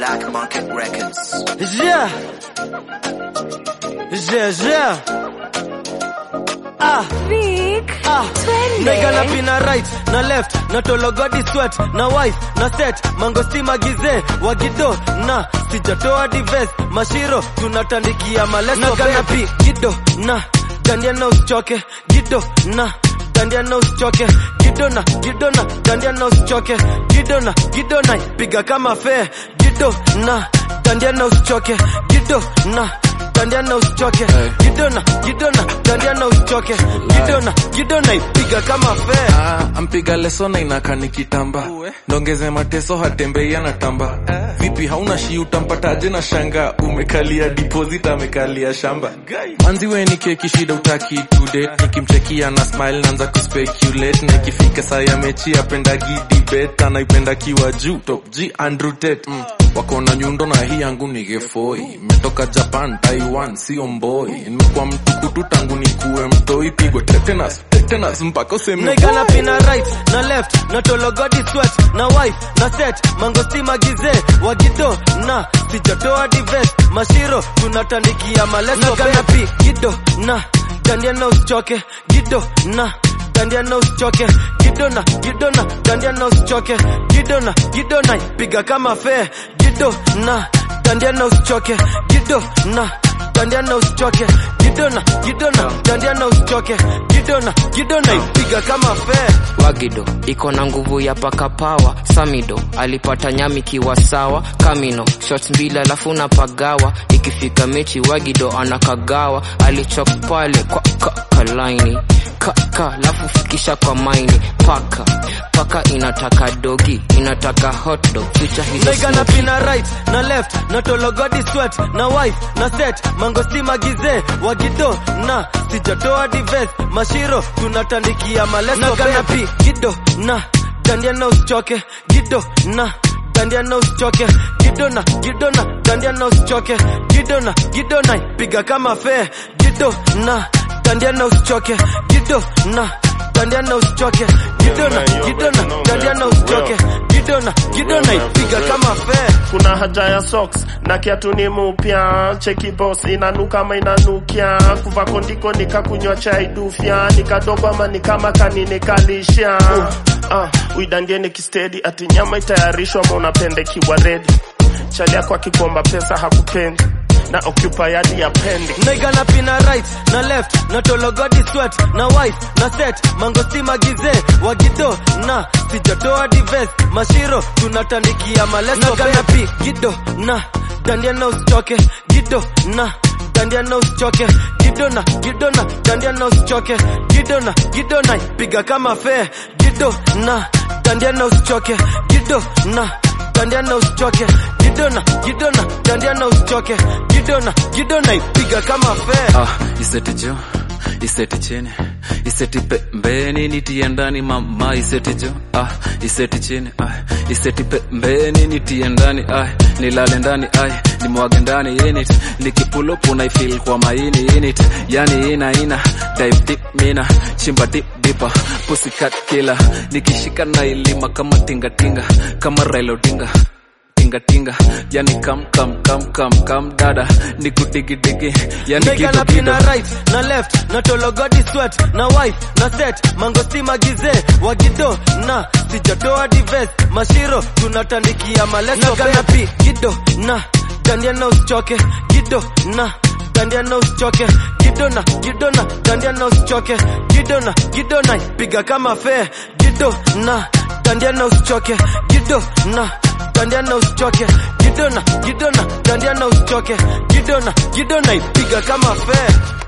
Black Market Records. Yeah. Yeah, yeah. Ah. Vic, Ah, twende. naiga na pina right na left na tologodi sweat na wife na set mangosti magize wagido na sijatoa dives mashiro tunatandikia maleso na pi gido na dandia na usichoke gido na dandia na usichoke gido na gido na dandia na usichoke gido na gido na piga kama fe gido na dandia na usichoke gido na dandia na usichoke gidona gidona dandia na usichoke gidona gidona ipiga kama fe Ah, ampiga leso na inaka nikitamba ndongeze mateso hatembei anatamba vipi hauna shi utampataje na shanga umekalia deposit amekalia shamba manzi we ni keki shida utaki today nikimchekia na smile naanza kuspeculate na ikifika saa ya mechi apendagi debate anaipenda kiwa juu top g Andrew Tate mm. wako na nyundo na hii yangu ni gefoi metoka japan taiwan sio mboi nimekuwa mtukutu tangu nikuwe mtoi pigwe tetanus tetanus mpaka useme naiga na pina right na left na tologodi sweat na wife na set mangosti magize wagido na sijatoa dives mashiro tunatandikia maleso na pi gido na dandia na usichoke gido na dandia na usichoke gido na gido na dandia na usichoke gido na gido na piga kama fe gido na dandia na usichoke gido na dandia na usichoke gidona gidona dandia na usichoke gidona gidona ipiga kama fe wagido iko na nguvu ya paka pawa samido alipata nyami kiwa sawa kamino shot mbili alafu na pagawa ikifika mechi wagido anakagawa alichok pale kwa kakalaini kaka alafu fikisha kwa maini paka paka inataka dogi inataka hotdog picha hizo naiga na smoky. pina right na left na tologodi sweat na wife na set mangosti magize wagido na sijatoa dives mashiro tunatandikia maleso na pi gido na dandia na usichoke gido na dandia na usichoke gido na gido na dandia na usichoke gido na gido na piga kama fe gido na dandia na usichoke gido na dandia na usichoke gidona gidona dandia na usichoke gidona gidona ipiga kama fe kuna haja ya socks na kiatu ni mupya cheki boss inanuka ama inanukia kuva kondiko nikakunywa chai dufya nikadogo ama ni kama kaninikalisha uh, uh, uidandie nikistedi ati nyama itayarishwa ama unapende kiwa redi chali yako akikomba pesa hakupendi na occupy hadi ya pendi naiga na pina right na left na tologodi sweat na wife na set mangosti magize wagido na sijatoa dives mashiro tunatandikia maleso na pi gido na dandia na usichoke gido na dandia na usichoke gido na gido na dandia na usichoke gido na gido na piga kama fe gido na dandia na usichoke gido na dandia na usichoke gidona gidona dandia na usichoke gidona gidona ipiga kama fe ah, iseti jo iseti chini iseti pembeni nitie ndani mama iseti jo ah, iseti chini ah, iseti pembeni nitie ndani ah, nilale ndani ah, nimwage ndani init nikipulupu naifil kwa maini init yani ina ina dive deep mina chimba deep dipa pussycat killer nikishika na ilima kama tingatinga kama Raila Odinga tingatinga yani kam kam kam kam kam dada nikudigidigi yani naiga kitu na kido pina right na left na tologodi sweat na wife na set mangosti magize wagido na sijatoa dives mashiro tunatandikia maleso na pi gido na dandia na usichoke gido na dandia na usichoke gido na gido na dandia na usichoke gido na gido na piga kama fe gido na dandia na usichoke gido na dandia na usichoke gidona gidona dandia na usichoke gidona gidona ipiga kama fe